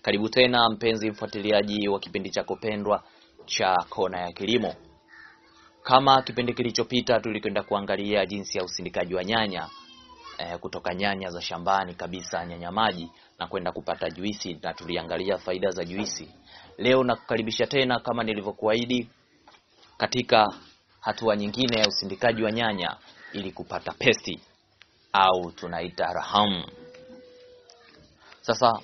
Karibu tena mpenzi mfuatiliaji wa kipindi chako pendwa cha Kona ya Kilimo. Kama kipindi kilichopita, tulikwenda kuangalia jinsi ya usindikaji wa nyanya eh, kutoka nyanya za shambani kabisa, nyanya maji na kwenda kupata juisi, na tuliangalia faida za juisi. Leo nakukaribisha tena kama nilivyokuahidi katika hatua nyingine ya usindikaji wa nyanya ili kupata pesti au tunaita raham. Sasa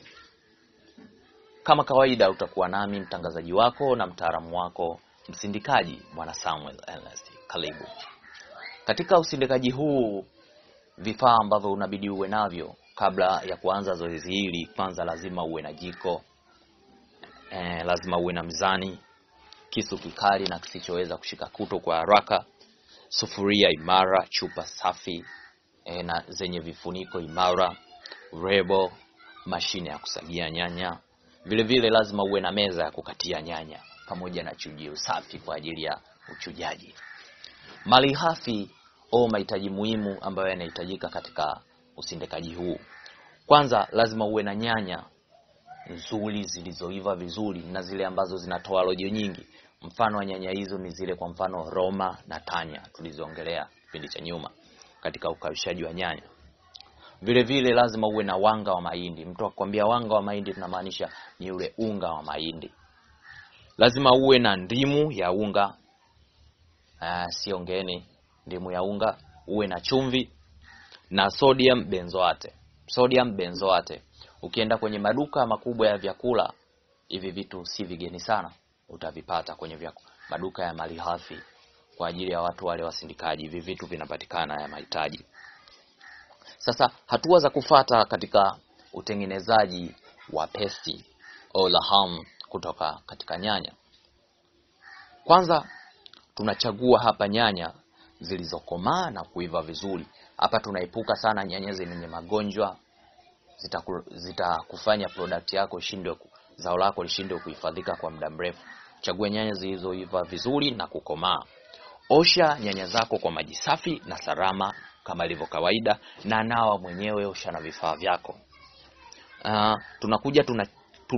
kama kawaida utakuwa nami mtangazaji wako na mtaalamu wako msindikaji Bwana Samuel Ernest. Karibu katika usindikaji huu. Vifaa ambavyo unabidi uwe navyo kabla ya kuanza zoezi hili, kwanza lazima uwe na jiko e, lazima uwe na mizani, kisu kikali na kisichoweza kushika kuto kwa haraka, sufuria imara, chupa safi e, na zenye vifuniko imara, rebo, mashine ya kusagia nyanya vile vile lazima uwe na meza ya kukatia nyanya pamoja na chujio safi kwa ajili ya uchujaji. Malighafi au mahitaji muhimu ambayo yanahitajika katika usindikaji huu, kwanza lazima uwe na nyanya nzuri zilizoiva vizuri na zile ambazo zinatoa rojo nyingi. Mfano wa nyanya hizo ni zile, kwa mfano Roma na Tanya tulizoongelea kipindi cha nyuma katika ukaushaji wa nyanya. Vile vile lazima uwe na wanga wa mahindi. Mtu akwambia wanga wa mahindi, tunamaanisha ni ule unga wa mahindi. Lazima uwe na ndimu ya unga, uh, sio ngeni, ndimu ya unga. Uwe na chumvi na sodium benzoate. Sodium benzoate, ukienda kwenye maduka makubwa ya vyakula, hivi vitu si vigeni sana, utavipata kwenye vyakula, maduka ya malighafi kwa ajili ya watu wale wasindikaji. Hivi vitu vinapatikana ya mahitaji sasa hatua za kufata katika utengenezaji wa pesti au laham kutoka katika nyanya. Kwanza tunachagua hapa nyanya zilizokomaa na kuiva vizuri. Hapa tunaepuka sana nyanya zenye magonjwa, zitakufanya zita product yako ishindwe, zao lako lishindwe kuhifadhika kwa muda mrefu. Chagua nyanya zilizoiva vizuri na kukomaa. Osha nyanya zako kwa maji safi na salama kama ilivyo kawaida, na nawa mwenyewe, osha na vifaa vyako. Uh, tunakuja tuna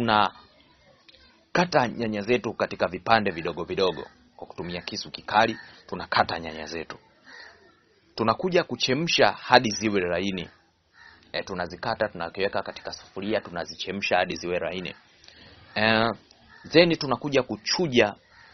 tunakata nyanya zetu katika vipande vidogo vidogo kwa kutumia kisu kikali. Tunakata nyanya zetu, tunakuja kuchemsha hadi ziwe laini. E, tunazikata tunakiweka katika sufuria, tunazichemsha hadi ziwe laini. Uh, then tunakuja kuchuja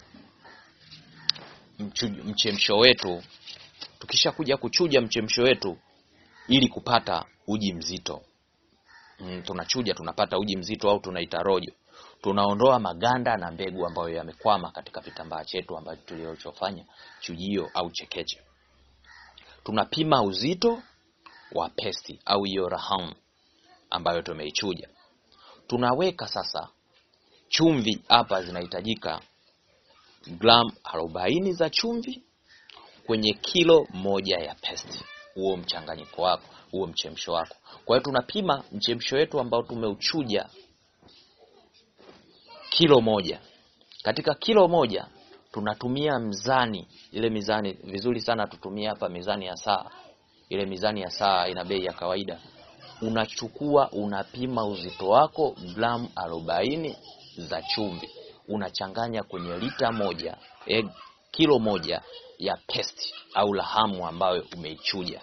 mchemsho wetu Tukisha kuja kuchuja mchemsho wetu ili kupata uji mzito mm, tunachuja tunapata uji mzito au tunaita rojo. Tunaondoa maganda na mbegu ambayo yamekwama katika kitambaa chetu ambacho tulichofanya chujio au chekeche. Tunapima uzito wa pesti au hiyo raham ambayo tumeichuja. Tunaweka sasa chumvi, hapa zinahitajika gramu arobaini za chumvi kwenye kilo moja ya pesti, huo mchanganyiko wako, huo mchemsho wako. Kwa hiyo tunapima mchemsho wetu ambao tumeuchuja kilo moja. Katika kilo moja tunatumia mzani, ile mizani vizuri sana tutumie hapa mizani ya saa. Ile mizani ya saa ina bei ya kawaida. Unachukua unapima uzito wako gramu arobaini za chumvi, unachanganya kwenye lita moja eh, kilo moja ya pesti au lahamu ambayo umeichuja.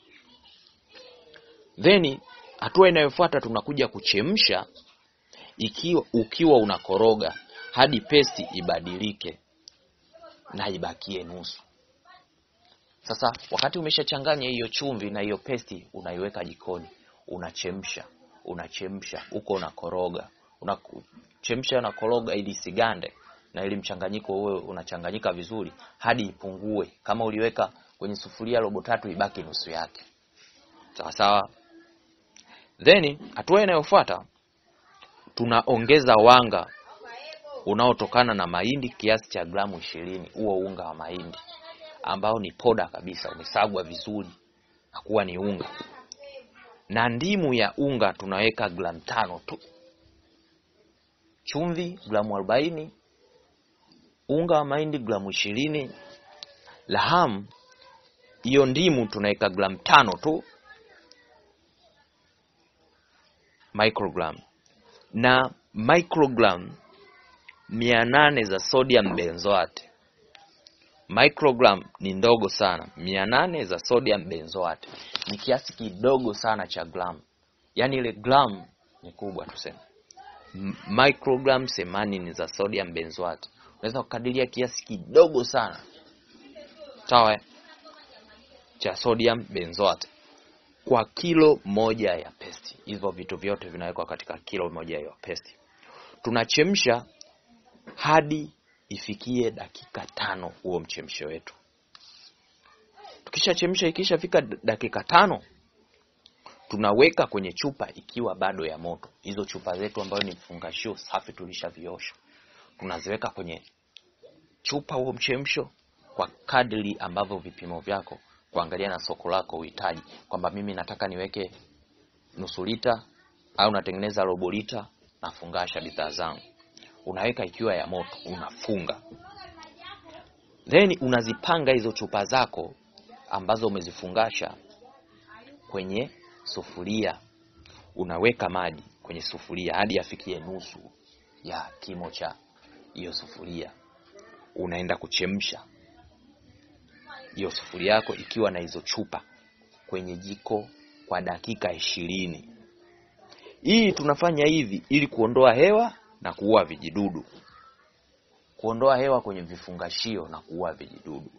Then hatua inayofuata tunakuja kuchemsha, ikiwa ukiwa unakoroga hadi pesti ibadilike na ibakie nusu. Sasa wakati umeshachanganya hiyo chumvi na hiyo pesti, unaiweka jikoni, unachemsha unachemsha huko, unakoroga unachemsha, unakoroga ili isigande na ili mchanganyiko uwe unachanganyika vizuri hadi ipungue. Kama uliweka kwenye sufuria robo tatu, ibaki nusu yake, sawa sawa. Then hatua inayofuata tunaongeza wanga unaotokana na mahindi kiasi cha gramu ishirini. Huo unga wa mahindi ambao ni poda kabisa, umesagwa vizuri na kuwa ni unga, na ndimu ya unga tunaweka gramu tano tu, chumvi gramu arobaini unga wa mahindi gramu ishirini, lahamu hiyo ndimu tunaweka gramu tano tu microgram, na microgram mia nane za sodium benzoate. Microgram ni ndogo sana, mia nane za sodium benzoate ni kiasi kidogo sana cha gram, yaani ile gram ni kubwa tuseme. M- Microgram themanini za sodium benzoate unaweza kukadiria kiasi kidogo sana sawa, eh? cha sodium benzoate kwa kilo moja ya pesti. Hivyo vitu vyote vinawekwa katika kilo moja ya pesti. Tunachemsha hadi ifikie dakika tano huo mchemsho wetu. Tukishachemsha ikishafika d- dakika tano, tunaweka kwenye chupa ikiwa bado ya moto. Hizo chupa zetu ambayo ni mfungashio safi tulishaviosha, tunaziweka kwenye chupa huo mchemsho kwa kadri ambavyo vipimo vyako, kuangalia na soko lako uhitaji, kwamba mimi nataka niweke nusu lita au natengeneza robo lita, nafungasha bidhaa zangu. Unaweka ikiwa ya moto, unafunga, then unazipanga hizo chupa zako ambazo umezifungasha kwenye sufuria. Unaweka maji kwenye sufuria hadi yafikie nusu ya kimo cha hiyo sufuria. Unaenda kuchemsha hiyo sufuria yako ikiwa na hizo chupa kwenye jiko kwa dakika ishirini. Hii tunafanya hivi ili kuondoa hewa na kuua vijidudu, kuondoa hewa kwenye vifungashio na kuua vijidudu.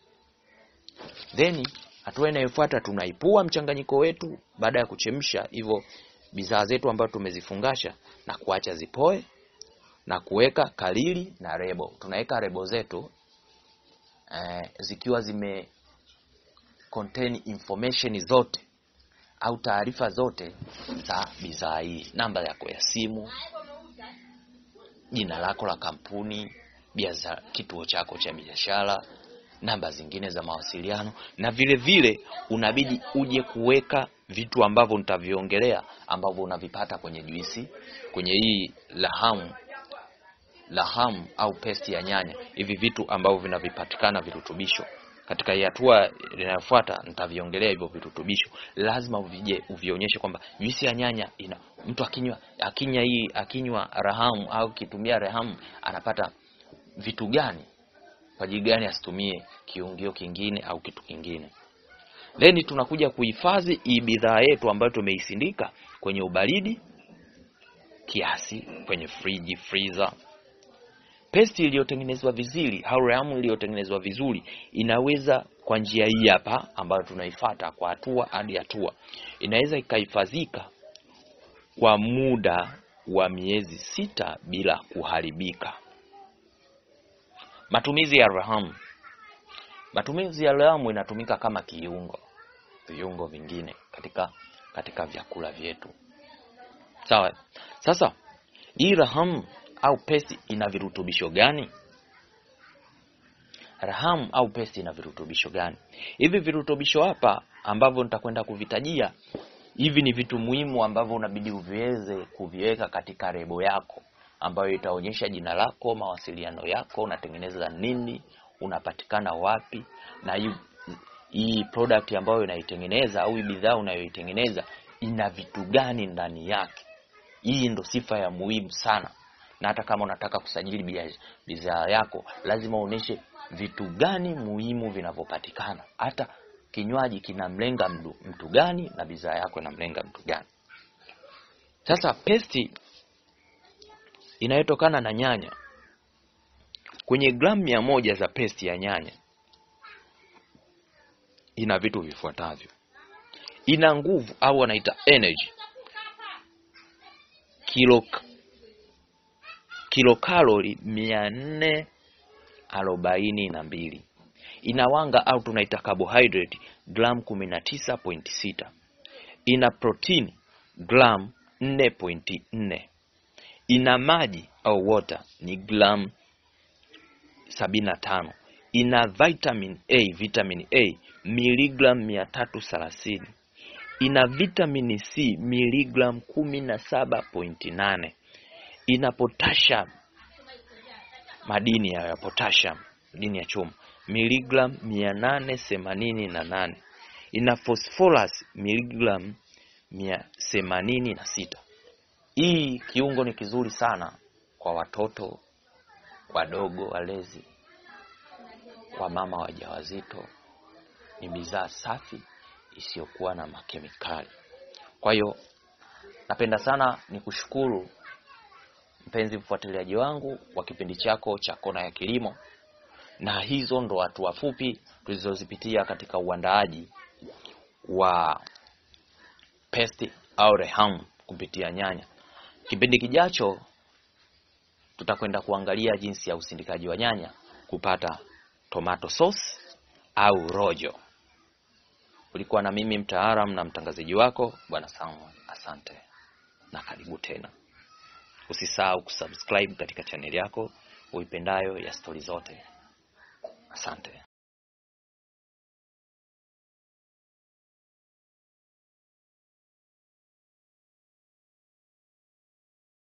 Then hatua inayofuata tunaipua mchanganyiko wetu baada ya kuchemsha hivyo bidhaa zetu ambazo tumezifungasha na kuacha zipoe na kuweka kalili na rebo. Tunaweka rebo zetu eh, zikiwa zime contain information zote au taarifa zote za bidhaa hii, namba yako ya simu, jina lako la kampuni, biashara, kituo chako cha biashara, namba zingine za mawasiliano, na vile vile unabidi uje kuweka vitu ambavyo nitaviongelea ambavyo unavipata kwenye juisi, kwenye hii lahamu lahamu au pesti ya nyanya, hivi vitu ambavyo vinavipatikana virutubisho. Katika hii hatua inayofuata nitaviongelea hivyo virutubisho. Lazima uvije uvionyeshe kwamba juisi ya nyanya ina mtu akinywa akinywa hii akinywa rahamu au kitumia rahamu anapata vitu gani, kwa ajili gani asitumie kiungio kingine au kitu kingine. Then tunakuja kuhifadhi hii bidhaa yetu ambayo tumeisindika kwenye ubaridi kiasi, kwenye friji freezer. Pesti iliyotengenezwa vizuri au rahamu iliyotengenezwa vizuri inaweza kwa njia hii hapa ambayo tunaifuata kwa hatua hadi hatua, inaweza ikahifadhika kwa muda wa miezi sita bila kuharibika. Matumizi ya rahamu. Matumizi ya rahamu inatumika kama kiungo, viungo vingine katika katika vyakula vyetu. Sawa. Sasa hii rahamu au pesti ina virutubisho gani? Rahamu au pesti ina virutubisho gani? Hivi virutubisho hapa ambavyo nitakwenda kuvitajia, hivi ni vitu muhimu ambavyo unabidi uviweze kuviweka katika rebo yako ambayo itaonyesha jina lako, mawasiliano yako, unatengeneza nini, unapatikana wapi, na hii hii product ambayo unaitengeneza au hii bidhaa unayoitengeneza ina vitu gani ndani yake. Hii ndo sifa ya muhimu sana na hata kama unataka kusajili bidhaa yako lazima uoneshe vitu gani muhimu vinavyopatikana. Hata kinywaji kinamlenga mtu, mtu gani na bidhaa yako inamlenga mtu gani. Sasa pesti inayotokana na nyanya, kwenye gramu mia moja za pesti ya nyanya ina vitu vifuatavyo: ina nguvu au wanaita energy kilo kilokalori mia nne arobaini na mbili. Ina wanga au tunaita carbohydrate gram kumi na tisa pointi sita. Ina protini gram nne pointi nne. Ina maji au water ni gram sabini na tano. Ina vitamin A vitamin A miligram mia tatu thelathini. Ina vitamin C miligram kumi na saba pointi nane ina potassium madini ya potassium madini ya chuma miligram mia nane themanini na nane ina phosphorus miligram mia themanini na sita Hii kiungo ni kizuri sana kwa watoto wadogo, walezi, wamama wajawazito. Ni bidhaa safi isiyokuwa na makemikali. Kwa hiyo napenda sana nikushukuru mpenzi mfuatiliaji wangu wa kipindi chako cha Kona ya Kilimo, na hizo ndo hatua fupi tulizozipitia katika uandaaji wa pesti au reham kupitia nyanya. Kipindi kijacho tutakwenda kuangalia jinsi ya usindikaji wa nyanya kupata tomato sauce au rojo. Ulikuwa na mimi mtaalamu na mtangazaji wako Bwana Samuel. Asante na karibu tena. Usisahau kusubscribe katika chaneli yako uipendayo ya stori zote. Asante.